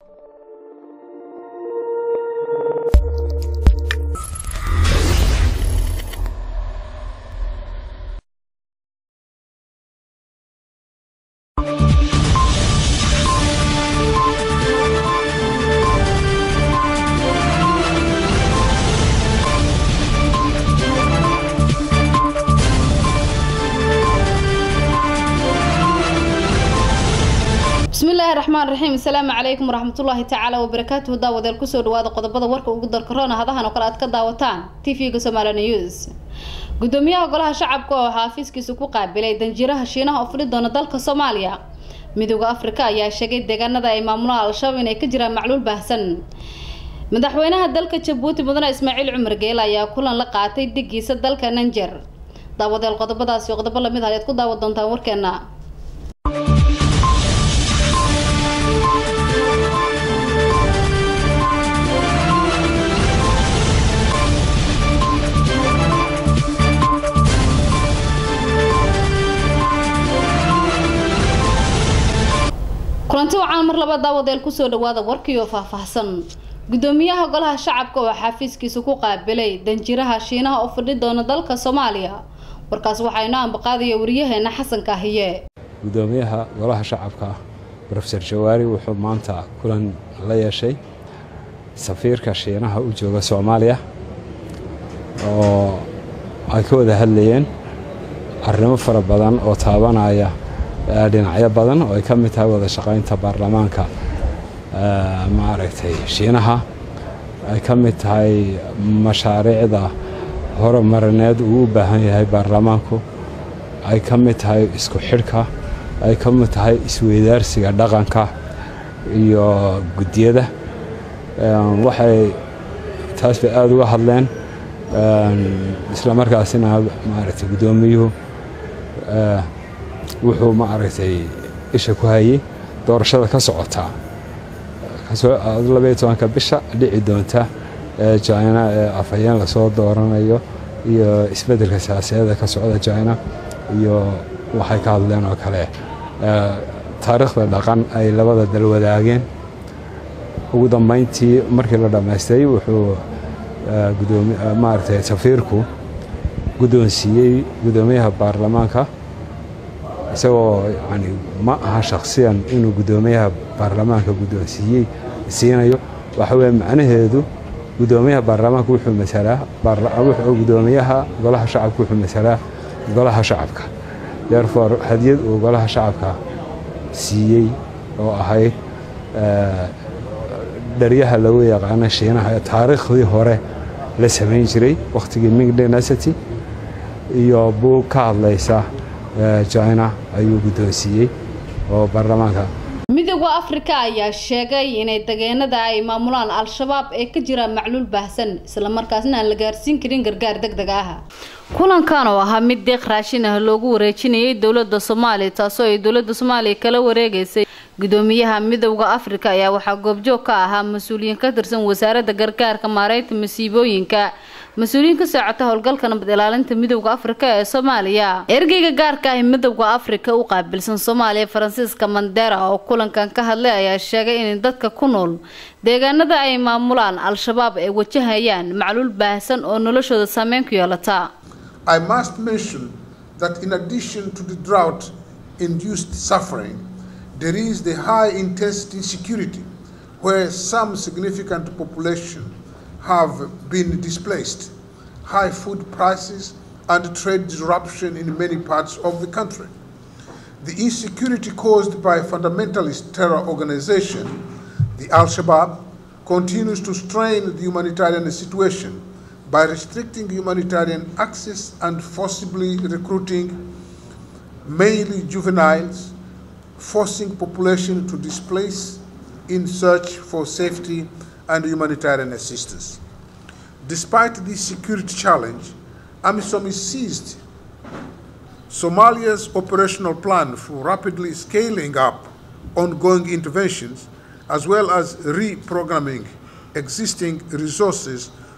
bismillaahi raxmaan raxiim asalaamu calaykum waraxmatullaahi tacaala wabarakaatuhu daawadeel kusoo dhawaada qodobada warka ugu darkaroona hadahan oo kale aad ka daawataan tv-ga somaali news gudoomiyaha golaha shacabka oo xaafiiskiisa ku qaabilay danjiraha shiinaha oo fidhi doona dalka soomaaliya midooda afrika ayaa sheegay deegaanada ay maamulaan al-shabaab inay ka jiraan macluul baahsan madaxweynaha dalka jabuuti mudane ismaaciil cumar geele ayaa kulan la qaatay digiisa dalka nanger daawadeel qodobadaasi qodobo lamid ah ayaad ku daawa doontaan warkeena kulanti wacaan mar laba daawadeel kusoo dhawaada warkii oo faahfaahsan gudoomiyaha golaha shacabka oo xafiiskiisa ku qaabilay danjiraha shiinaha oo fidhi doona dalka soomaaliya warkaas waxaa inoo ambaqaadaya wariyaheena xasan kaahiye gudoomiyaha golaha shacabka rofeor jawaari wuxuu maanta kulan la yeeshay safiirka shiinaha u jooga soomaaliya oo ay ka wada hadlayeen arrimo fara badan oo taabanaya dhinacyo badan oo ay ka mid tahay wada shaqaynta baarlamaanka maaragtay shiinaha ay ka mid tahay mashaariicda horumarineed uu u baahan yahay baarlamaanku ay ka mid tahay isku xidhka ay ka mid tahay isweydaarsiga dhaqanka iyo guddiyada waxay taas bay aada uga hadleen isla markaasina maaragtay guddoomiyuhu wuxuu ma aragtay isha ku hayay doorashada ka socotaa labaiyo tobanka bisha dhici doonta ee jina ee afhayeen lasoo dooranayo iyo isbeddelka siyaasiyaeda ka socda jina iyo waxay ka hadleen oo kale taariikhda dhaqan ay labada dal wadaageen ugu dambayntii markii la dhammaystay wuxuu maaragtay safiirku guddoonsiiyey guddoomiyaha baarlamaanka isagoo yani ma aha shakhsiyan inuu guddoomiyaha baarlamaanka guddoonsiiyey siinayo waxa weye macnaheedu guddoomiyaha baarlamaanka wuxuu masalaa guddoomiyaha golaha shacabka wuxuu masalaa golaha shacabka therefore hadiyad uu golaha shacabka siiyey oo ahayd dharyaha lagu yaqaano shiinaha ee taariikhdii hore la samayn jiray wakhtigii ming dynasity iyo buug ka hadlaysa jina ayuu guddoonsiiyey oo baarlamaanka midooda afrika ayaa sheegay inay dageenada ay maamulaan al-shabaab ee ka jiraan macluul baahsan islamarkaasna aan la gaarsiin karin gargaar deg deg ah kulankan oo ahaa mid deeq raashin ah loogu wareejinayay dowlada soomaaliya taasoo ay dowlada soomaaliya kala wareegeysay gudoomiyaha midowda afrika ayaa waxaa goobjoog ka ahaa mas-uuliyiin ka tirsan wasaaradda gargaarka maareynta masiibooyinka mas-uuliyiin ka socota howlgalka nabad ilaalinta midowda afrika ee soomaaliya ergeyga gaarka ah midowda afrika u qaabilsan soomaaliya faransiiska mandera oo kulankan ka hadlay ayaa sheegay in dadka ku nool deegaanada ay maamulaan al-shabaab ay wajahayaan macluul baahsan oo noloshooda saameyn ku yeelata I must mention that in addition to the drought induced suffering, there is the high intensity insecurity where some significant population have been displaced, high food prices, and trade disruption in many parts of the country. The insecurity caused by fundamentalist terror organization, the Al Shabaab, continues to strain the humanitarian situation by restricting humanitarian access and forcibly recruiting mainly juveniles, forcing population to displace in search for safety and humanitarian assistance. Despite this security challenge, AMISOM is seized Somalia's operational plan for rapidly scaling up ongoing interventions, as well as reprogramming existing resources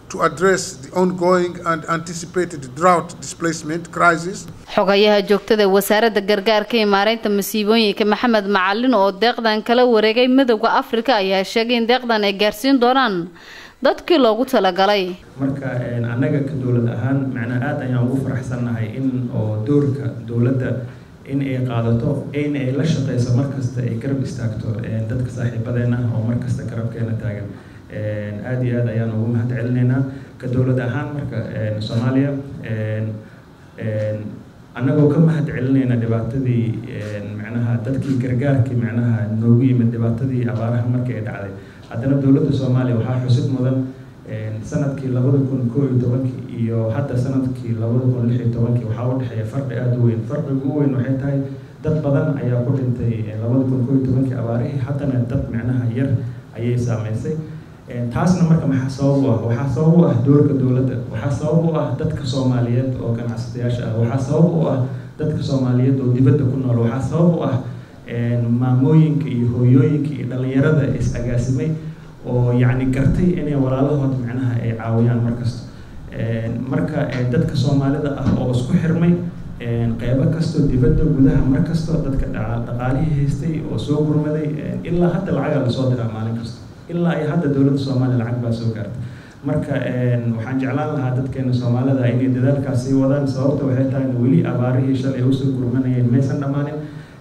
to address the ongoing and anticipated drought displacement crisis. xogayaha joogtada wasaaradda gargaarka iyo maareynta masiibooyinka maxamed macalin oo deeqdan kala wareegay midowda afrika ayaa sheegay in deeqdan ay gaarsiin doonaan dadkii loogu talagalay marka annaga ka dowlad ahaan macnaa aada ayaan ugu faraxsannahay in oo doorka dowladda in ay qaadato in ay la shaqeyso markasta ay garab istaagto dadka saaxiibadeena oo markasta garabkeena taagan aada iyo aad ayaan ugu mahad celinaynaa ka dowlad ahaan marka soomaaliya annagoo ka mahad celinayna dhibaatadii macnaha dadkii gargaarkii macnaha noogu yimid dhibaatadii abaaraha markii ay dhacday haddana dowladda soomaaliya waxaa xusid mudan sanadkii labada kun koo iyo tobankii iyo hadda sanadkii labada kun lix iyo tobankii waxaa u dhexeeya farqi aada u weyn farqiga u weyn waxay tahay dad badan ayaa ku dhintay labada kun koo iyo tobankii abaarihii haddana dad macnaha yar ayay saameysay taasna marka maxaa sabab u ah waxaa sabab u ah doorka dowladda waxaa sabab u ah dadka soomaaliyeed oo ganacsatayaasha ah waxaa sabab u ah dadka soomaaliyeed oo dibadda ku nool waxaa sabab u ah maamooyinka iyo hooyooyinka iyo dhallinyarada is agaasimay oo yacni gartay inay walaalahood macnaha ay caawiyaan markasta marka dadka soomaalida ah oo isku xirmay qeybo kastoo dibadda gudaha mar kastoo dadka dhaqaalihii haystay oo soo gurmaday ilaa hadda lacagaa lasoo diraa maalin kasta ilaa ay hadda dowladda soomaaliya lacag baa soo gaartay marka waxaan jeclaan lahaa dadkeena soomaalida inay dadaalkaas sii wadaan sababta waxay tahay weli abaarihii shalay usoo gurmanayeen maysan dhammaanin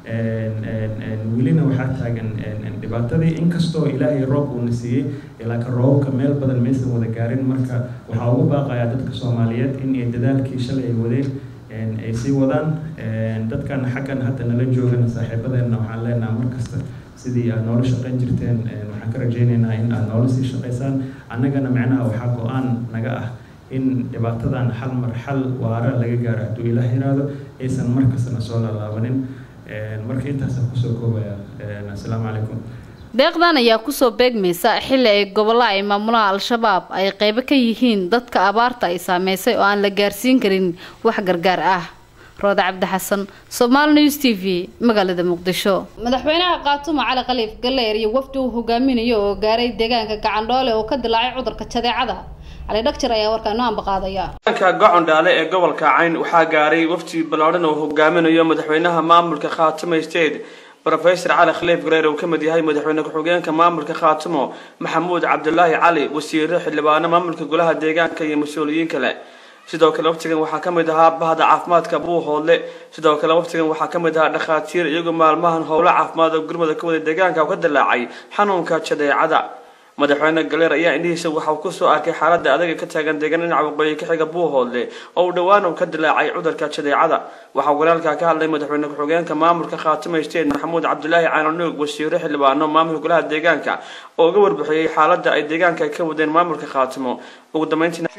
welina waxaa taagan dhibaatadii inkastoo ilaahay roob uuna siiyey laakiin roobabka meel badan maysan wada gaarin marka waxaa ugu baaqayaa dadka soomaaliyeed in ay dadaalkii shalay ay wadeen ay sii wadaan dadkan xaggan hadda nala joogana saaxiibadeenna waxaan leenaha markasta sidii aad noola shaqayn jirteen waxaan ka rajaynaynaa in aad noola sii shaqaysaan annagana macnaha waxaa go-aan naga ah in dhibaatadan hal mar xal waara laga gaaro hadduu ilaah yiraahdo aysan markastana soo laalaabanin marka intaasaan kusoo koobaya assalaamu calaykum deeqdan ayaa kusoo beegmaysa xilli ay gobollo ay maamulaan al-shabaab ay qeybo ka yihiin dadka abaarta ay saameysay oo aan la gaarsiin karin wax gargaar ah rooda cabdi xasan somaali news t v magaalada muqdisho madaxweynaha qaatumo cali khaliif galleer iyo wafdi uu hogaaminayo oo gaaray deegaanka gacandhoole oo ka dilaacay cudurka jadeecada cali dhagjar ayaa warkaa inoo ambaqaadaya deegaanka gocondhaale ee gobolka cayn waxaa gaaray wafdi ballaadhan oo hogaaminayo madaxweynaha maamulka khaatumo state rofesor cali khaliif gareer uu ka mid yahay madaxweyne ku-xigeenka maamulka khaatumo maxamuud cabdulaahi cali wasiire xildhibaano maamulka golaha deegaanka iyo mas-uuliyiin kale sidoo kale waftigan waxaa ka mid ahaa bahda caafimaadka buuhoodle sidoo kale waftigan waxaa ka mid ahaa dhakhaatiir iyagoo maalmahan howlo caafimaad oo gurmada ka wada deegaanka ka dilaacay xanuunka jadeecada madaxweyne galeer ayaa indhihiisa waxa uu kusoo arkay xaaladda adaga ka taagan deegaan dhinaca waqooyi ka xiga buuhoodle oo uu dhowaan uu ka dilaacay cudurka jadeecada waxaa walaalkaa ka hadlay madaxweyne ku-xigeenka maamulka khaatimo state maxamuud cabdulaahi caananuug wasiire xildhibaano maamulka golaha deegaanka oo uga warbixiyey xaaladda ay deegaanka ka wadeen maamulka khaatimo ugu dambeyntiina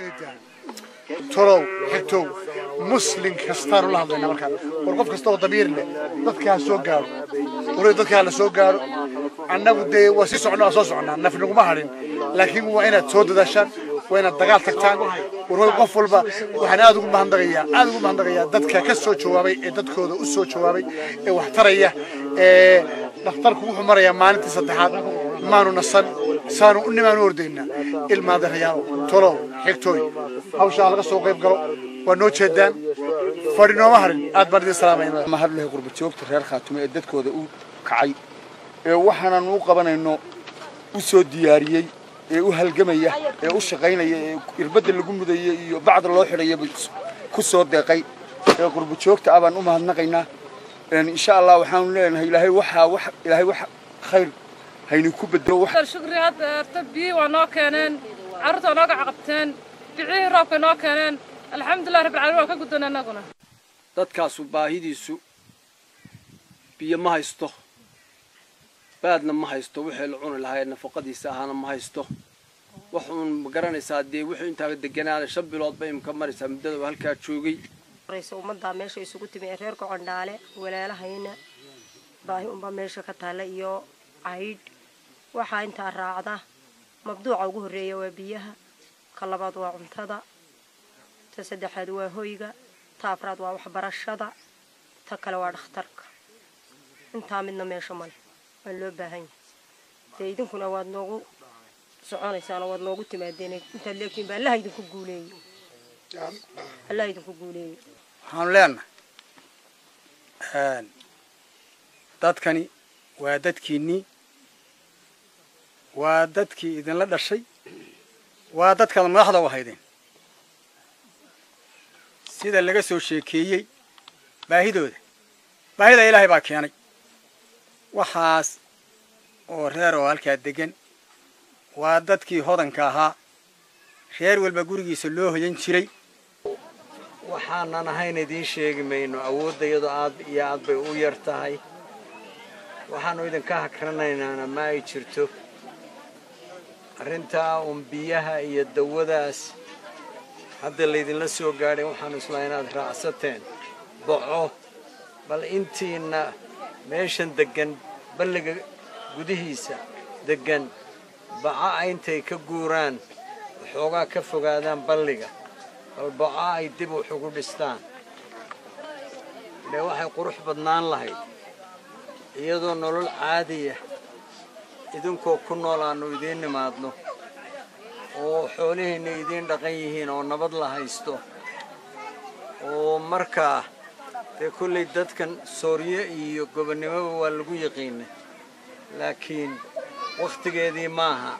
tolow xigtow muslin kastaanu la hadlayna markaan war qof kasta oo damiir leh dadka ha soo gaaro waliba dadka ha la soo gaaro annagu dee waa sii socno waa soo socnaa naf naguma hadhin laakiin waa inaad soo dadaashaan waa inaad dagaal tagtaan war qof walba waxaan aad ugu mahadnaqayaa aad ugu mahadnaqayaa dadka ka soo jawaabay ee dadkooda u soo jawaabay ee wax taraya ee dhakhtarku wuxuu marayaa maalintii saddexaad maanu nasan saanu u nimaanu ordaynaa ilmaadarayaalo tolow xigtooy hawshaa laga soo qayb galo waa noo jeedaan fadhi nooma harin aad baan idin salaamayna mahadlahay qurbajoogta reer khaatumo ee dadkooda u kacay ee waxaanan u qabanayno u soo diyaariyey ee u halgamaya ee u shaqaynaya ee irbadda lagu mudaya iyo bacda loo xidhayaba ku soo deeqay ee qurbajoogta ah baan u mahadnaqaynaa insha allah waxaanu leenahay ilaahay waxaa wax ilaahay wax khayr haynu ku bedelo wax shukri hadda erta biyi waa noo keeneen carruurta waa nooga caqabteen bicihii roobkay noo keeneen alxamdulilah rabbil caalamiin waa ka guddoon annaguna dadkaasu baahidiisu biyo ma haysto baadna ma haysto wixii la cuni lahaa ee nafaqadiisa ahaana ma haysto wax uun ma garanaysaa dee wuxuu intaa deganaana shan bilood bay imka maraysaa muddada uu halkaa joogay ummaddaa meesha isugu timi ee reer gocondhaale walaalahayna baahi unbaa meesha ka taalla iyo caydh waxaa intaa raacda mabduuca ugu horreeya waa biyaha ka labaad waa cuntada ta saddexaad waa hoyga ta afraad waa waxbarashada ta kale waa dhakhtarka intaa midna meesha male waa loo baahan yahay dee idinkuna waad noogu soconaysaan oo waad noogu timaadeen intaad leegtiin baa allaha idinku guuleeyo allaha idinku guuleeyo waxaanu leenahay dadkani waa dadkiinnii waa dadkii idinla dhashay waa dadkaad madaxda u ahaydeen sida laga soo sheekeeyey baahidooda baahida ilaahay baa keenay waxaas oo reer oo halkaa degan waa dadkii hodanka ahaa reer walba gurigiisa loo hoyan jiray waxaanan ahayn idiin sheegi mayno awooddayadu aad iyo aad bay u yar tahay waxaannu idinka hakranaynaana ma ay jirto arrintaa uun biyaha iyo dawadaas hadda laydinla soo gaadhay waxaannu islaa inaad raacsateen boco bal intiina meeshan deggan balliga gudihiisa deggan baca intay ka guuraan waxoogaa ka fogaadaan balliga bal baca ay dib wax ugu dhistaan dee waxay qurux badnaan lahayd iyadoo nolol caadiya idinkoo ku nool aannu idiin nimaadno oo xoolihiinna idiin dhaqan yihiin oo nabad la haysto oo markaa dee kollay dadkan soorye iyo gobonnimoba waa lagu yaqiinay laakiin wakhtigeedii maaha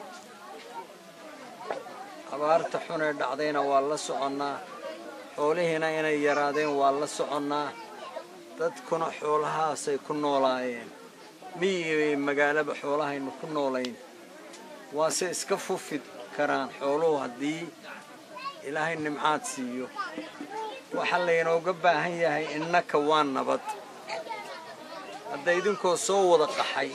abaarta xun ee dhacdayna waa la soconnaa xoolihiina inay yaraadeen waa la soconnaa dadkuna xoolahaasay ku noolaayeen miyi magaalaba xoolahaynu ku noolayn waase iska fufid karaan xooluhu haddii ilaahay nimcaad siiyo waxaa laynooga baahan yahay innaka waa nabad hadda idinkoo soo wada qaxay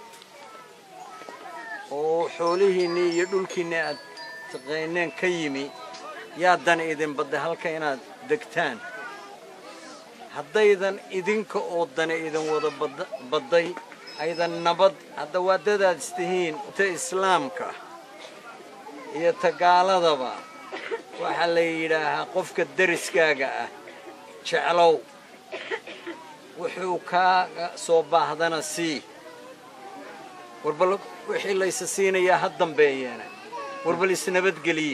oo xoolihiinnii iyo dhulkiinnii aad taqayneen ka yimi yaa dan idin badday halka inaad degtaan haddaydan idinka oo dana idin wada badday aydan nabad hadda waadadaad istihiin ta islaamka iyo ta gaaladaba waxaa la yidhaahaa qofka deriskaaga ah jeclow wuxuu kaaga soo baahdana sii warbal wixii laysa siinayaa ha dambeeyeena warbal isnabadgeliye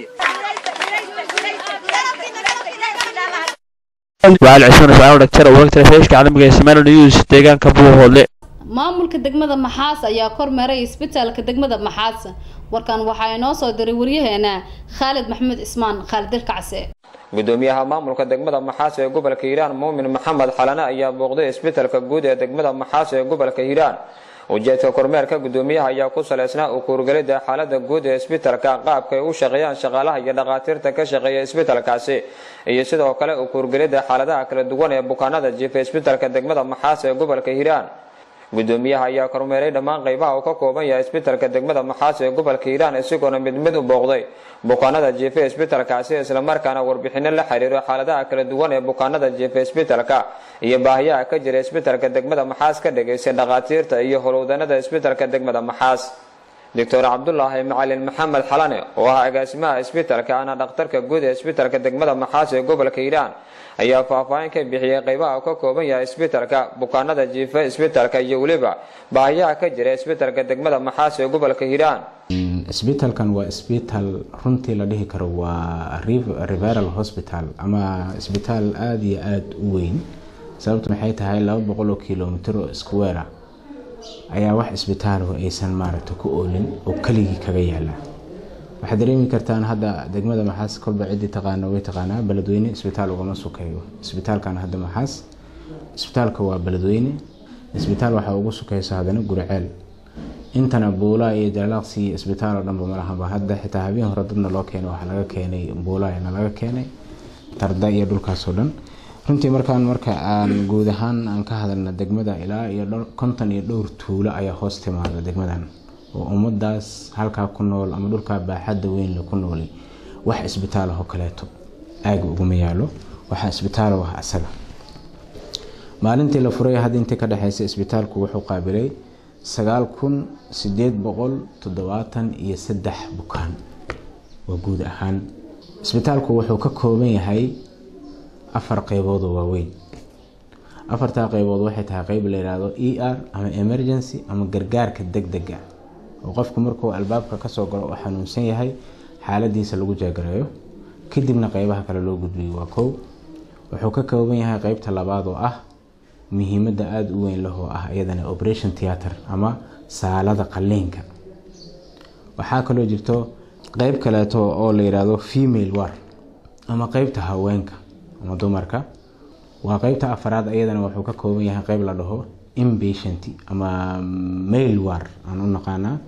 وعلى عشرين ساعة دكتور وقت الفيش كعلم جسمان نيوز تيجان كبوه هولي maamulka degmada maxaas ayaa kormeeray isbitaalka degmada maxaas warkan waxaa inoo soo diray waryaheena khaalid maxamed ismaan khaalid dilkacse gudoomiyaha maamulka degmada maxaas ee gobolka hiiraan muumin maxamed xalane ayaa booqday isbitaalka guud ee degmada maxaas ee gobolka hiiraan ujeedka kormeerka gudoomiyaha ayaa ku saleysnaa u kuurgelida xaalada guud ee isbitaalka qaabka ay u shaqeeyaan shaqaalaha iyo dhakhaatiirta ka shaqeeya isbitaalkaasi iyo sidoo kale u kuurgelida xaaladaha kala duwan ee bukaanada jiifa isbitaalka degmada maxaas ee gobolka hiiraan gudoomiyaha ayaa kormeeray dhammaan qaybaha uu ka kooban yahay isbitaalka degmada maxaas ee gobolka hiiraan isagoona mid mid u booqday bukaanada jiifa isbitaalkaasi islamarkaana warbixino la xiriiro xaaladaha kala duwan ee bukaanada jiifa isbitaalka iyo baahiyaha ka jira isbitaalka degmada maxaas ka dhageystay dhakhaatiirta iyo howlwadanada isbitaalka degmada maxaas doctor cabdulaahi macalin maxamed xalane oo ah agaasimaha isbitaalka ana dhakhtarka guud ee isbitaalka degmada maxaas ee gobolka hiiraan ayaa faahfaahin ka bixiyay qaybaha uu ka kooban yahay isbitaalka bukaanada jiifa isbitaalka iyo weliba baahiyaha ka jira isbitaalka degmada maxaas ee gobolka hiiraan isbitaalkan waa isbitaal runtii la dhihi karo waa referal hospital ama isbitaal aada iyo aada u weyn sababta maxay tahay laba boqol oo kilomitr oo square ah ayaa wax isbitaalahu aysan maaragta ku oolin oo keligii kaga yaala waxaad dareemi kartaan hadda degmada maxaas kolba ciddii taqaana way taqaanaa beledweyne isbitaal ugama sukeeyo isbitaalkan hadda maxaas isbitaalka waa beledweyne isbitaal waxaa ugu sukeysa haddana guriceel intana buulaa iyo jalaaqsi iyo isbitaal oo dhanba malahaba hadda xitaa habeen hore dadna loo keenay waxaa laga keenay buulaayana laga keenay tarda iyo dhulkaasoo dhan runtii markaan marka aan guud ahaan aan ka hadalna degmada ilaa iyo konton iyo dhowr tuulo ayaa hoos timaada degmadan oo ummadaas halkaa ku nool ama dhulkaa baaxadda weynle ku noolay wax isbitaalahoo kaleeto aaga uguma yaalo waxaa isbitaalo ah asaga maalintii la furay hadda intii ka dhexeysa isbitaalku wuxuu qaabilay sagaal kun sideed boqol toddobaatan iyo saddex bukaan waa guud ahaan isbitaalku wuxuu ka kooban yahay afar qeybood oo waaweyn afartaa qeybood waxay tahay qeyb la yidhaahdo e r ama emergency ama gargaarka deg dega oo qofku markuu albaabka kasoo galo oo xanuunsan yahay xaaladiisa lagu jeegareeyo kadibna qeybaha kale loo gudbiyo waa kow wuxuu ka kooban yahay qeybta labaad oo ah muhiimadda aada u weyn leh oo ah iyadana operation theatre ama saalada qaliinka waxaa kaloo jirto qeyb kaleeto oo la yidhaahdo female war ama qeybta haweenka ama dumarka waa qeybta afaraad iyadana wuxuu ka kooban yahay qeyb la dhaho impatient ama male war aan u naqaanaa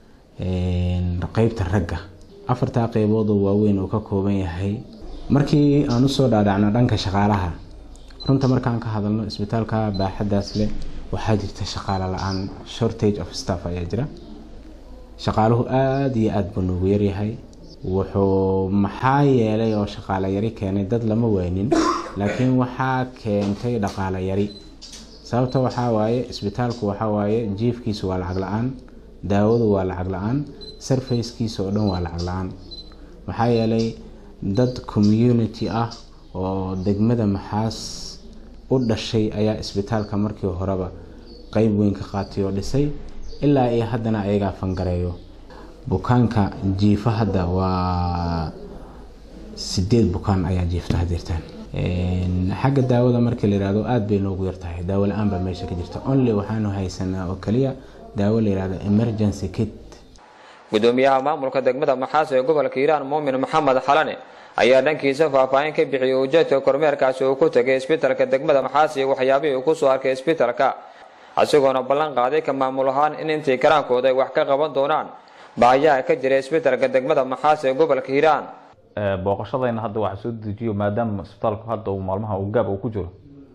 qeybta ragga afartaa qeybood oo waaweyn uu ka kooban yahay markii aan usoo dhaadhacno dhanka shaqaalaha runta markaan ka hadalno isbitaalka baaxadaas leh waxaa jirta shaqaale la-aan shortage of staff ayaa jira shaqaaluhu aada iyo aada buu noogu yaryahay wuxuu maxaa yeelay oo shaqaale yari keenay dad lama weynin laakiin waxaa keentay dhaqaale yari sababta waxaa waaye isbitaalku waxaa waaye jiifkiisu waa lacag la-aan daawadu waa lacag la-aan sarfayskiisa oo dhan waa lacag la-aan maxaa yeelay dad community ah oo degmada maxaas u dhashay ayaa isbitaalka markii horeba qeyb weyn ka qaatay oo dhisay ilaa iyo haddana ayagaa fangareeyo bukaanka jiifa hadda waa sideed bukaan ayaa jiifta hadirtaan xagga daawada markii la yihahdo aada bay noogu yartahay daawo la-aan baa meesha ka jirta only waxaanu haysanaa oo kaliya daawo la yihahdo emergency kit gudoomiyaha maamulka degmada maxaas ee gobolka hiiraan muumin maxamed xalane ayaa dhankiisa faahfaahin ka bixiyay ujeedka kormeerkaasi uu ku tegay isbitalka degmada maxaas iyo waxyaabihii uu kusoo arkay isbitalka isagoona ballan qaaday ka maamul ahaan in intii karaankooda ay wax ka qaban doonaan baahiyaha ka jira isbitalka degmada maxaas ee gobolka hiiraan booqashadayna hadda waxaa soo dejiyo maadaama isbitaalku hadda uu maalmaha uu gaab uu ku jiro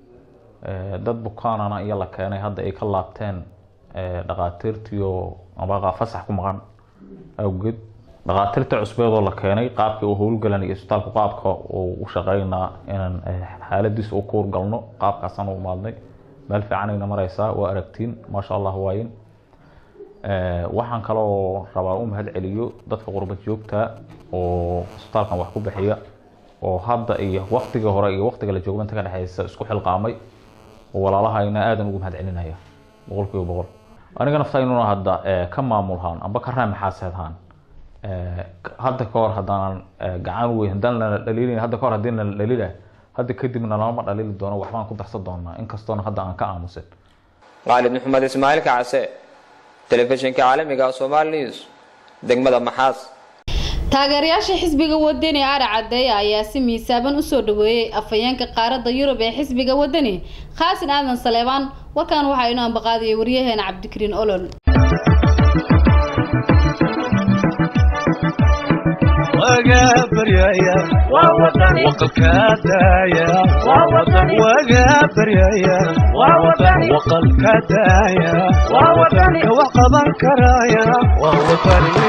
dad bukaanana iyo la keenay hadda ay ka laabteen dhaqaatiirtiyo abaqaa fasax ku maqan awgeed dhaqaatiirta cusbeedoo la keenay qaabkii uu howlgalan iyo isbitaalku qaabka uu u shaqeynaa inaan xaaladiisa u kuur galno qaabkaasaan u imaadnay meel fiicanayna maraysaa waa aragtiin maasha allah waayin waxaan kaloo rabaa u mahad celiyo dadka qurba joogta oo isbitaalkan wax ku bixiya oo hadda iyo waktigii hore iyo waktiga la joogo inta ka dhexeysa isku xilqaamay oo walaalahayna aadan ugu mahad celinaya boqol kiiba boqol aniga naftaynuna hadda ka maamulhaan amba ka raamaxaaseedhaan hadda ka hor haddaanan gacan weyn haddaan lana dhaliilin hadda ka hor haddii nala dhaliila hadda kadibna lama dhaliili doono waxbaan ku darsan doonaa inkastoona hadda aan ka aamusin qaalid maxamed ismaaciil kacse telefishinka caalamiga somaali news degmada maxaas taageerayaasha xisbiga wadani ara cadeeya ayaa si miisaaban usoo dhaweeyey afhayeenka qaaradda yurub ee xisbiga wadani khaasin aadan saleebaan warkan waxaa inoo ambaqaadiyay waryaheena cabdikariin olol waga baryaya waqalka daaya waga baryaya waqalka daaya ka wax qaban karaya waa watani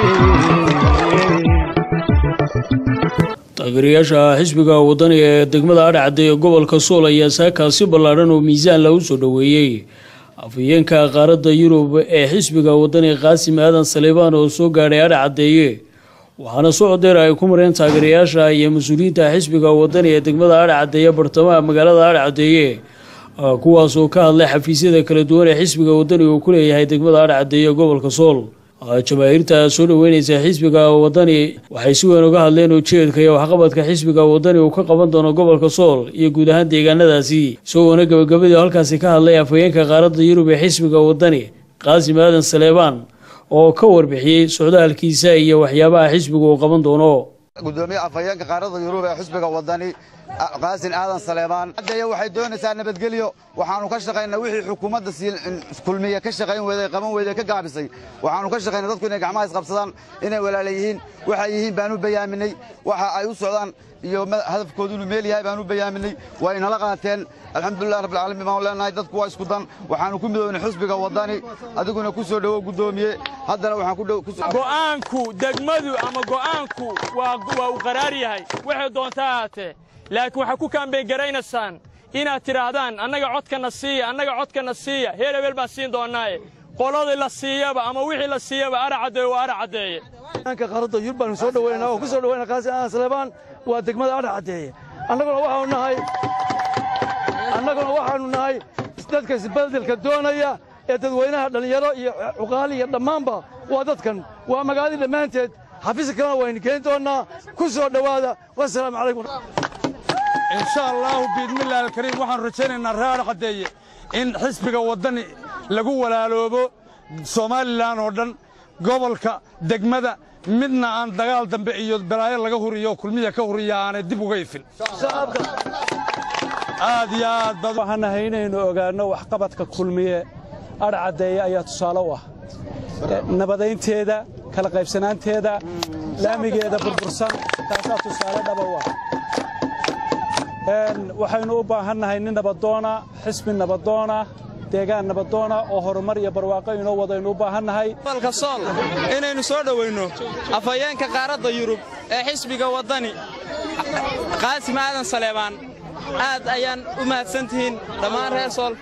taageerayaasha xisbiga wadaniga ee degmada adhacadda ee gobolka sool ayaa saakaasi ballaadhan oo miisaan lagu soo dhoweeyey afhayeenka qaaradda yurub ee xisbiga wadaniga qaasim aadan saleebaan oo soo gaadhay adhacaddeeye waxaana socdeer ay ku mareen taageerayaasha iyo mas-uuliyiinta xisbiga wadani ee degmada adhacaddeeye bartamaha magaalada adhacaddeeye kuwaas oo ka hadlay xafiisyada kala duwan ee xisbiga wadani uu ku leeyahay degmada adhacaddeeye gobolka sool jamaahiirta soo dhaweyneysa xisbiga wadani waxay si weyn uga hadleen ujeedka iyo waxqabadka xisbiga wadani uu ka qaban doono gobolka sool iyo guud ahaan deegaanadaasi isagoona gabagabadii halkaasi ka hadlay afhayeenka qaaradda yurub ee xisbiga wadani qaasim aadan saleebaan oo ka warbixiyey socdaalkiisa iyo waxyaabaha xisbigu uu qaban doono gudoomiye afhayeenka qaaradda yurub ee xisbiga wadani qaasin aadan saleebaan haddaya waxay doonaysaa nabadgelyo waxaanu ka shaqaynaa wixii xukuumadda kulmiye ka shaqayn weyday qaban weyday ka gaabisay waxaanu ka shaqaynaa dadku inay gacmaha isqabsadaan inay walaala yihiin waxay yihiin baan u bayaaminay waxa ay u socdaan iyo hadafkoodu inuu meel yahay baan u bayaaminay waa inala qaateen alxamdulilah rabbilcaalamiin baan leenahay dadku waa isku dan waxaanu ku midownay xusbiga wadani adiguna ku soo dhowow gudoomiye haddana waxaan ku dhow go'aanku degmadu ama go'aanku waa waa uu qaraar yahay waxay doontaa ahaatee laakiin waxaa ku kaambeyn garaynaysaan inaad tidhaahdaan annaga codkana siiya annaga codkana siiya heer hebel baan siin doonnaaye qoladii la siiyaba ama wixii la siiyaba ara caddeeye waa ara caddeeye ka qaaradda yurub baanu soo dhaweynaa oo ku soo dhaweynaa qaasim aadan saleebaan waa degmada adha caddeeye annaguna waxaanu nahay annaguna waxaanu nahay dadka isbeddelka doonaya ee dadweynaha dhallinyaro iyo cuqaali iyo dhammaanba waa dadkan waa magaaladii dhammaanteed xafiiska kalena waynu keeni doonnaa ku soo dhowaada wasalaamu calaykum insha allaahu biidmillaahi alkariim waxaan rajaynaynaa reer caddeeye in xisbiga waddani lagu walaaloobo somalilan oo dhan gobolka degmada midna aan dagaal dambe iyo balaayo laga huriyo kulmiya ka huriya aanay dib uga ifin aad iyo aad bad waxaan nahay inaynu ogaanno waxqabadka kulmiye adhcaddeeye ayaa tusaale u ah nabadaynteeda kala qaybsanaanteeda laamigeeda burbursan taasaa tusaale dhaba u ah waxaynu u baahannahay nin nabadoona xisbi nabadoona deegaan nabadoona oo horumar iyo barwaaqo inoo wadaynu u baahannahay gobolka sool inaynu soo dhowayno afhayeenka qaaradda yurub ee xisbiga waddani qaasim aadan saleebaan aad ayaan u mahadsantihiin dhammaan reer sool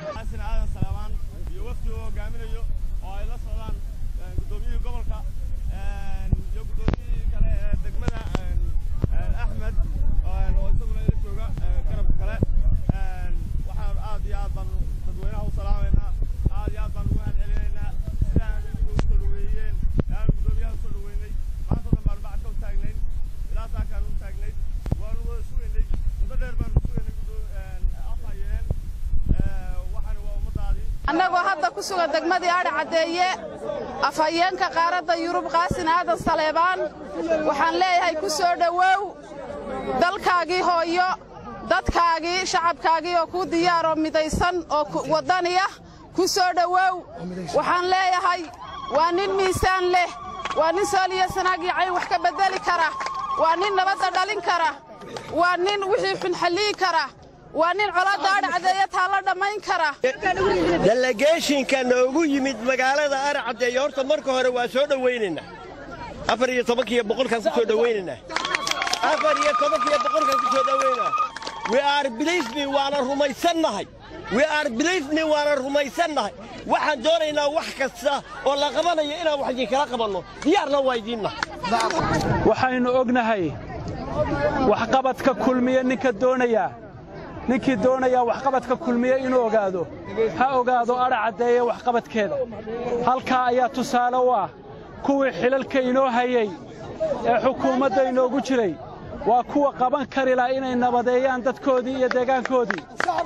annagoo hadda ku sugan degmadii adhi caddeeye afhayeenka qaaradda yurub qaasin aadan saleebaan waxaan leeyahay ku soo dhowow dalkaagii hooyo dadkaagii shacabkaagii oo kuu diyaaroo midaysan oo waddaniya ku soo dhowow waxaan leeyahay waa nin miisaan leh waa nin sooliyo sanaagii cayn wax ka beddeli kara waa nin nabadda dhalin kara waa nin wixii xun xalliyi kara waa nin colaadda adhacdeeya taalla dhammayn kara dalageeshinka noogu yimid magaalada arcaddeeye horta marka hore waa soo dhowaynaynaa afar iyo tobankiiyo boqolkaan ku soo dhowaynaynaa afar iyo tobankiiyo boqolkaan ku soo dhowaynaa we are believe me waana rumaysannahay we are believe me waana rumaysannahay waxaan doonaynaa wax kasta oo la qabanayo inaan wax idinkala qabanno diyaarna waa idiinna waxaynu ognahay waxqabadka kulmiye ninka doonaya ninkii doonayaa waxqabadka kulmiye inuu ogaado ha ogaado adha caddeeye waxqabadkeeda halkaa ayaa tusaale u ah kuwii xilalka inoo hayey ee xukuumadda inoogu jiray waa kuwa qaban kari laha inay nabadeeyaan dadkoodii iyo deegaankoodii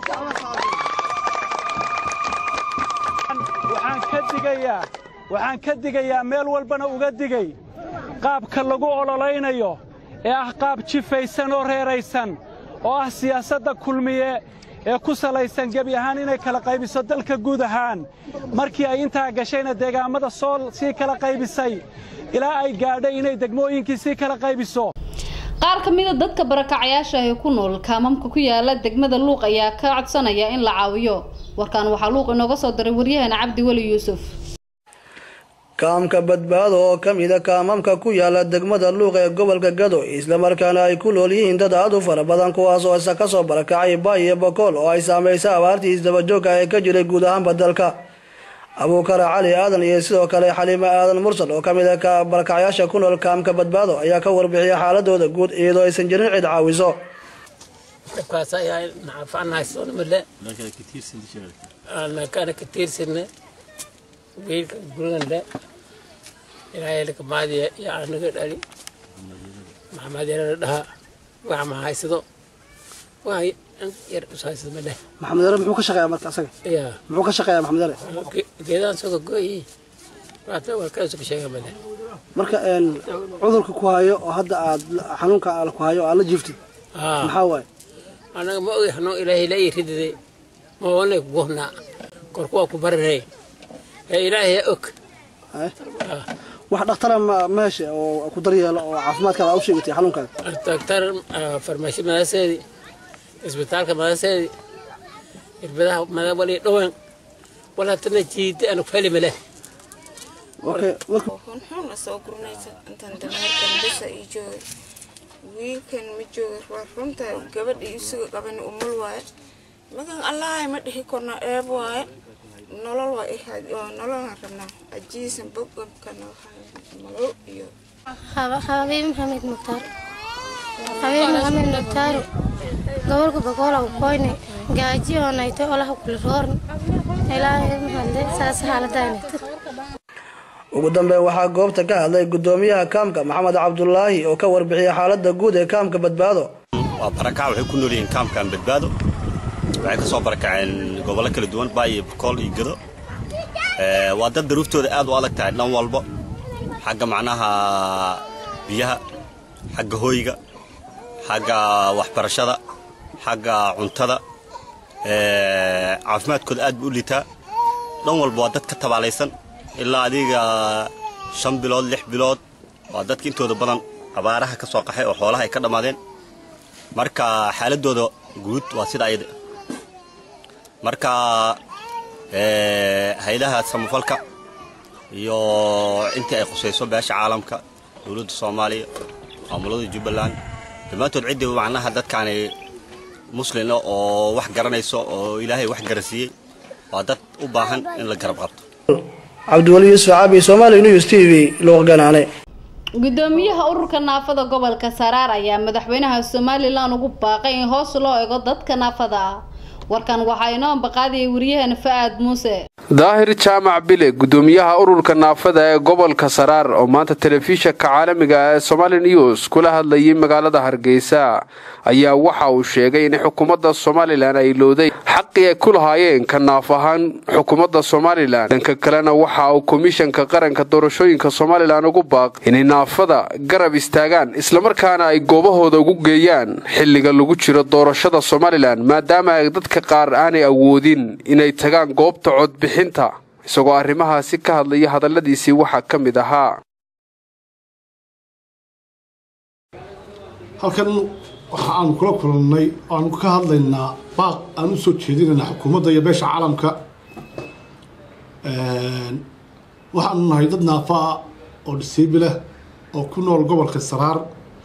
waxaan ka digayaa waxaan ka digayaa meel walbana uga digay qaabka lagu ololaynayo ee ah qaab jifaysan oo reeraysan oo ah siyaasadda kulmiye ee ku salaysan gebi ahaan inay kala qaybiso dalka guud ahaan markii ay intaa gashayna deegaammada sool sii kala qaybisay ilaa ay gaadhay inay degmooyinkii sii kala qaybiso qaar ka mida dadka barakacayaasha ee ku nool kaamamka ku yaala degmada luuq ayaa ka codsanaya in la caawiyo warkaan waxaa luuq inooga soo diray waryaheena cabdi weli yuusuf kaamka badbaado oo ka mida kaamamka ku yaala degmada luuq ee gobolka gado islamarkaana ay ku nool yihiin dad aad u fara badan kuwaas oo isa kasoo barakacay baay iyo bokool oo ay saamaysay abaartii isdabajoogka ee ka jiray guud ahaanba dalka abuukara cali aadan iyo sidoo kale xaliime aadan mursal oo ka mid a ka barakacyaasha ku nool kaamka badbaado ayaa ka warbixiyay xaaladooda guud iyadoo aysan jirin cid caawiso dhibkaas ayaa nacafanahaysonmale kana ka tiirsane geedka gurigande ilaahay lakamaadiya iyo anaga dhali maxamed yarana dhaha wax ma haysado wax yar is haysado ma dheh maxamed yare muxuu ka shaqeeyaa marka asaga ya muxuu ka shaqeeyaa maxamed yare geedaan soo gogoyi waata waa kaasoo ka sheega ma dheh marka cudurka ku hayo oo hadda aad xanuunka aal ku hayo oo aad la jiiftid maxaa waaye anaga ma ogi xanuun ilaahay la ii ridide ma wanay ku gohnaa korku waa ku barirey ee ilaahay og wax dhakhtara ma ma heshe oo ku daryeelo oo caafimaadkaada aa u sheegatay xanuunkaada daktar farmashi madaseedi isbitaalka madaseedi irbadaha madawali dhawan walaatana jiida anu fali male xunxun soo gurnaysa intaan dameerkan bisa ii jooga wiilkan ma jooga waa runta gabadha isuga qaban umul waaye magan allahay ma dhihi korna eeb waaye nolol waa nololaan rabnaa ajiisan bogobkana nolol iyo xabiib maxamed mukhtaar xabiib maxamed mukhtaar gobolka bogola u koyne gaaji oo nayto olaha kula roorn ilaahay mahadle saas xaaladaynet ugu dambeyn waxaa goobta ka hadlay gudoomiyaha kaamka maxamed cabdulaahi oo ka warbixiyay xaalada guud ee kaamka badbaado waa barakac waxay ku nool yihiin kaamkan badbaado waxay ka soo barakaceen gobollo kala duwan baayo bakool iyo gado waa dad daruuftooda aad u adag tahay dhan walba xagga macnaha biyaha xagga hooyga xagga waxbarashada xagga cuntada caafimaadkooda aad buu u liitaa dhan walba waa dad ka tabaalaysan ilaa adiga shan bilood lix bilood waa dadka intooda badan abaaraha ka soo qaxay oo xoolaha ay ka dhammaadeen marka xaaladooda guud waa sida ayada marka haylaha samafalka iyo intii ay khusayso beesha caalamka dowladda soomaaliya maamulada jubbaland dhammaantood ciddii macnaha dadkaani muslina oo wax garanayso oo ilaahay wax garansiiyey waa dad u baahan in la garab qabto cabdiwali yuusuf caabi somaali news t v luuqganaane gudoomiyaha ururka naafada gobolka saraar ayaa madaxweynaha somalilan ugu baaqay in hoos loo ego dadka naafada ah warkan waxaa inoo ambaqaadiyay waryaheena fa'aad muuse daahir jaamac bile gudoomiyaha ururka naafada ee gobolka saraar oo maanta telefishanka caalamiga ee somali news kula hadlayay magaalada hargeysa ayaa waxa uu sheegay in xukuumadda somalilan ay looday xaqii ay ku lahaayeen ka naaf ahaan xukuumadda somalilan dhanka kalena waxa uu komishanka qaranka doorashooyinka somalilan ugu baaq inay naafada garab istaagaan islamarkaana ay goobahooda ugu geeyaan xilliga lagu jiro doorashada somalilan maadaama ay dadka qaar aanay awoodin inay tagaan goobta codbixinta isagoo arrimahaasi ka hadlaya hadalladiisii waxaa ka mid ahaa halkan waxa aanu kula kulannay aanu ka hadlaynaa baaq aan u soo jeedinaynaa xukuumadda iyo beesha caalamka waxaanu nahay dad naafa ah oo disaybilah oo ku nool gobolka saraar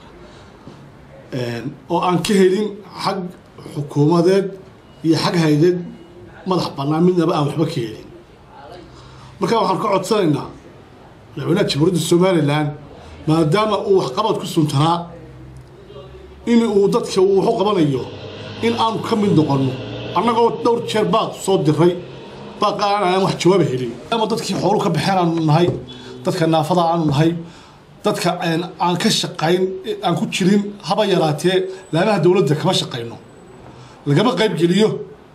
oo aan ka helin xag xukuumadeed iyo xag haydeed madax bannaan midnaba aan waxba ka helin marka waxaan ka codsanaynaa madaxweynaha jamhuuriyadda somalilan maadaama uu waxqabad ku suntanaa in uu dadka uu waxu qabanayo in aanu ka mid noqonno annagoo dhowr jeer baaq soo diray baaqa aanaan wax jawaaba helin maadaama dadkii xoolu ka baxeen aanu nahay dadka naafada aanu nahay dadka aan ka shaqayn aan ku jirin haba yaraatee laamaha dowladda kama shaqayno lagama qaybgeliyo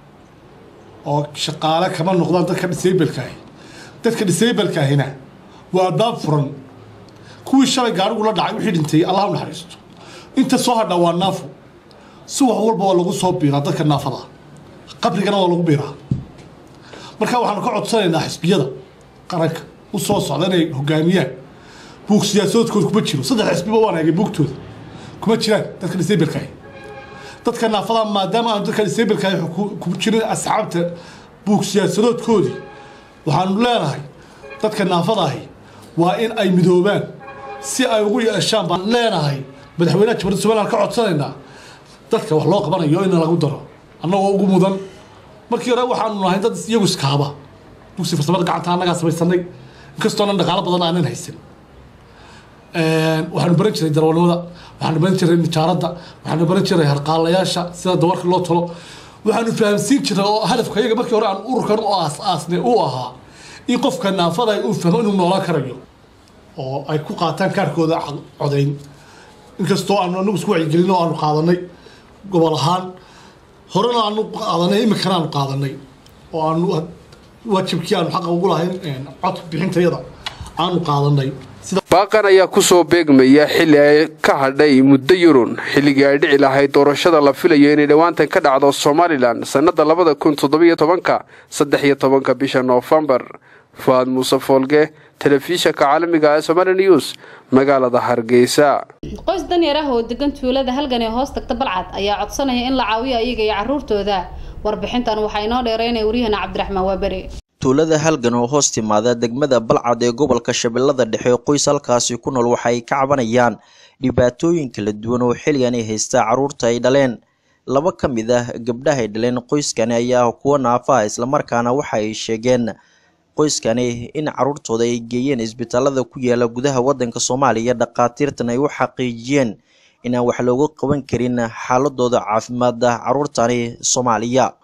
oo shaqaale kama noqdaan dadka disaybalkaahi dadka disaybalkaahina waa albaab furan kuwii shalay gaarigu la dhacay wixii dhintay allah u naxariisto inta soo hadhaa waa naafo si wax walba waa lagu soo biiraa dadka naafada qabrigana waa lagu biiraa marka waxaanu ka codsanaynaa xisbiyada qaranka u soo socda inay hogaamiyaan buug siyaasadoodkooda kuma jiro saddex xisbiba waan eegay buugtooda kuma jiraan dadka disaybalkaahi dadka naafada maadaama aanu dadka disaybalkaahi ku jirin asxaabta buug siyaasadoodkoodii waxaanu leenahay dadka naafadaahi waa in ay midoobaan si ay ugu yeeshaan baan leenahay madaxweynaha jamhuuriyadda somaliland ka codsanaynaa dadka wax loo qabanayo in lagu daro annagoo ugu mudan markii hore waxaanu nahay dad iyagu iskaaba dugsi farsamada gacanta annagaa samaysanay inkastoo dhan dhaqaalo badan aanan haysan waxaanu baran jiray darwalnimada waxaanu baran jiray nijaaradda waxaanu baran jiray harqaalayaasha sida dawarka loo talo waxaanu fahamsiin jiray oo hadafka iyaga markii hore aan ururkan u aas-aasnay uu ahaa in qofka naafada uu fahmo inuu noolaan karayo oo ay ku qaataan kaarkooda codayn inkastoo aanu anagu isku wacyigelin oo aanu qaadanay gobol ahaan horena aanu qaadanay iminkana aanu qaadanay oo aanu waajibkii aanu xaqa ugu lahayn cod bixintayada aanu qaadanay baaqan ayaa ku soo beegmaya xilli ay ka hadhay muddo yurun xilligii ay dhici lahayd doorashada la filayo inay dhowaantan ka dhacdo somalilan sannada labada kun toddobiyo tobanka saddex iyo tobanka bisha noofembar fuaad muuse foolge telefishanka caalamiga ee somali news magaalada hargeysa qoys danyar ah oo degan tuulada halgan ee hoos tagta balcad ayaa codsanaya in la caawiyo iyaga iyo caruurtooda warbixintan waxaa inoo dheereynaya waryahana cabdiraxmaan waaberi tuulada halgan oo hoos timaada degmada balcad ee gobolka shabeellada dhexe qoys halkaasi ku nool waxay ka cabanayaan dhibaatooyin kala duwan oo xilligan ay haystaa carruurta ay dhaleen laba ka mid ah gabdhaha ay dhaleen qoyskani ayaa kuwa naafaha islamarkaana waxa ay sheegeen qoyskani in caruurtooda ay geeyeen isbitaalada ku yaala gudaha wadanka soomaaliya dhakhaatiirtan ay u xaqiijiyeen inaan wax looga qaban karin xaaladooda caafimaada caruurtani soomaaliya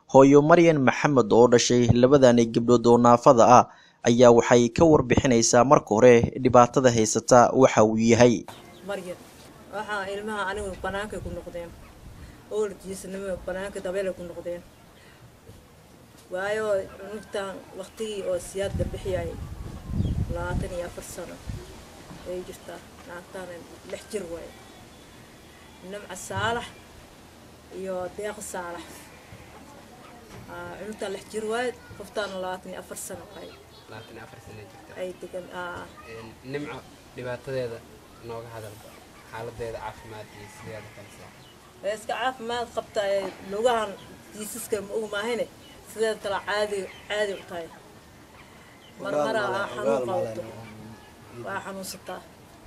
hooyo maryan maxamed oo dhashay labadani gabdhood oo naafada ah ayaa waxay ka warbixinaysaa marka hore dhibaatada haysata waxa uu yahay maryan waxaa ilmaha anigu banaankay ku noqdeen oolkiisnimo banaanka dabeelay ku noqdeen waayo cunugtan waqtigii oo siyaadda bixiyay labaatan iyo afar sano ay jirtaa naagtaana lix jir waaye nimca saalax iyo deeqa saalax cunugtaan lix jir waaye qoftaana labaatan iyo afar sano waaye labaatan iyo afar sano jirta ay degan nimco dhibaatadeeda nooga hadalba xaaladeeda caafimaad iyo sideeda kalisa way iska caafimaad qabtaa ee lugahan jiisaska ma og maahine sideed kale caadi caadi u tahay marmara aa xanuun qabto waa xanuunsataa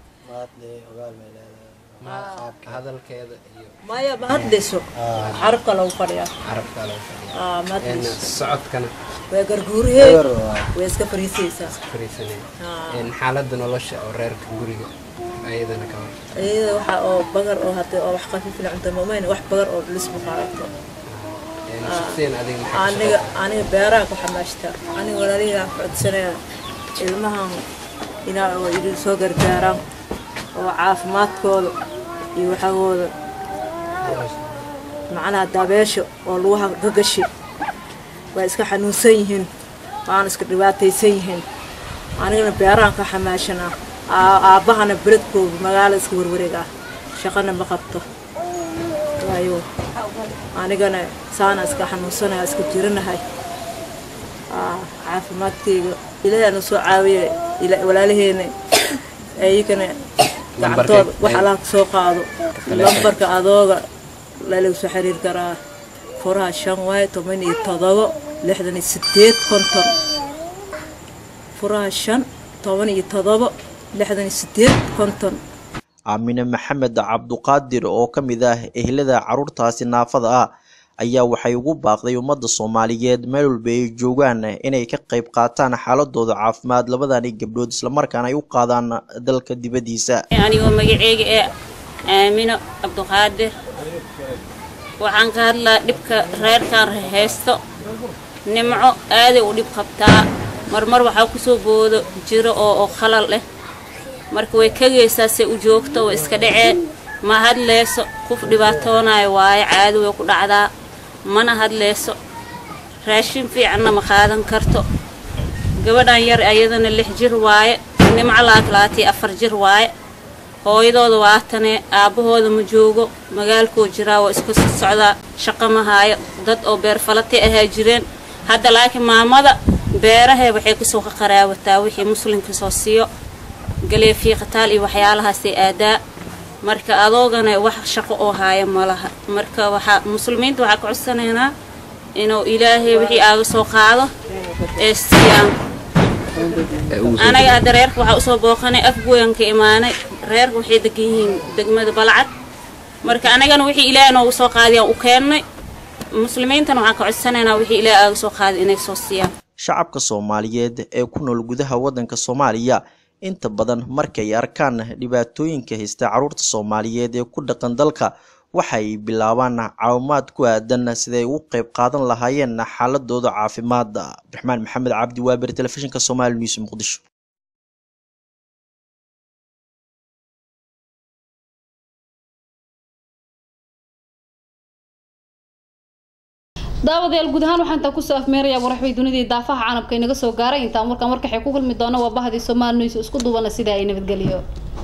hadalkeeda iyo maya ma hadlayso carabka lagu fadhiyaa carabka lagu Aa, ma hadlayso fadhiya socodkana way garguurihee way iska fariisaysaa fariisanaya Aa. xaaladda nolosha oo reerka guriga ayadana ka hor iyada waxa oo bagar oo hadda oo wax qafiifin cunta mamayna wax bagar oo lisbu qaadato shaqsiyan adiga maxaa ka aniga aniga beeraha ku xamaashtaa aniga walaalihiiaan codsanaya ilmahan inaa oo idin soo gargaaraan oo caafimaadkooda iyo waxagooda macnaha dabeesha oo lugaha gagashi way iska xanuunsan yihiin waana iska dhibaataysan yihiin anigana beerahan ka xamaashanaa Aa- aabbahana beledkooda magaalo iska warwareegaa shaqana ma qabto waayo anigana saana iska xanuunsanaya iska jiranahay Aa, caafimaadkayga ilaahay na soo caawiya ila- walaalaheena ayagana gacantooda wax allaha ka soo qaado lambarka adooga lalagu soo xiriir karaa furaha shan waaye toban iyo todobo lixdan iyo sideed konton furaha shan toban iyo todobo lixdan iyo sideed konton aamine maxamed cabduqaadir oo ka mid ah ehlada caruurtaasi naafada ah ayaa waxay ugu baaqday ummadda soomaaliyeed meel walba ay joogaan inay ka qayb qaataan xaaladooda caafimaad labadani gabdhood islamarkaana ay u qaadaan dalka dibaddiisa anigoo magaceyga ee aamino cabduqaadir waxaan ka hadlaa dhibka reerkan haysto nimco aaday u dhib qabtaa marmar waxaa kusoo boodo jiro oo oo khalal leh marka way kagaysaa se u joogto way iska dhacee ma hadleyso qof dhibaatoonayo waaye caadi way ku dhacdaa mana hadleyso raashin fiicanna ma qaadan karto gabadhan yar ayadana lix jir waaye nimco labaatan labaatan afar jir waaye hooyadooda waatane aabbahooda ma joogo magaalkoo jiraa waa iska soo socdaa shaqo ma haayo dad oo beerfalati ahaa jireen hadda laakiin maamada beerahee waxay kasoo qaqaraawataa wixii muslimka soo siiyo galee fiiqataal iyo waxyaalahaasay aadaa marka adoogana wax shaqo oo haaya ma laha marka waxaa muslimiinta waxaa ka codsanaynaa inuu ilaahay wixii aaga soo qaado ee siiyaan anaga hadda reerka waxaa usoo booqanay afgoyan ka imaanay reerka waxay degan yihiin degmada balcad marka anagana wixii ilaahay noogu soo qaadiyaan u keennay muslimiintana waxaan ka codsanaynaa wixii ilaahay aaga soo qaaday inay soo siiyaan shacabka soomaaliyeed ee ku nool gudaha waddanka soomaaliya inta badan markay arkaan dhibaatooyinka haysta caruurta soomaaliyeed ee ku dhaqan dalka waxay bilaabaan caawimaad ku aadan siday ugu qayb qaadan lahaayeen xaaladooda caafimaad abdiraxmaan maxamed cabdi waaber telefishinka somaali news muqdisho daawadayaal guud ahaan waxaan intaa kusoo afmeerayaa waraxbay dunidii daafaha canabka inaga soo gaaray intaan markaan markaxay ku kulmi doona waa bahdii soomaali news isku duubana sida ay nabadgeliyo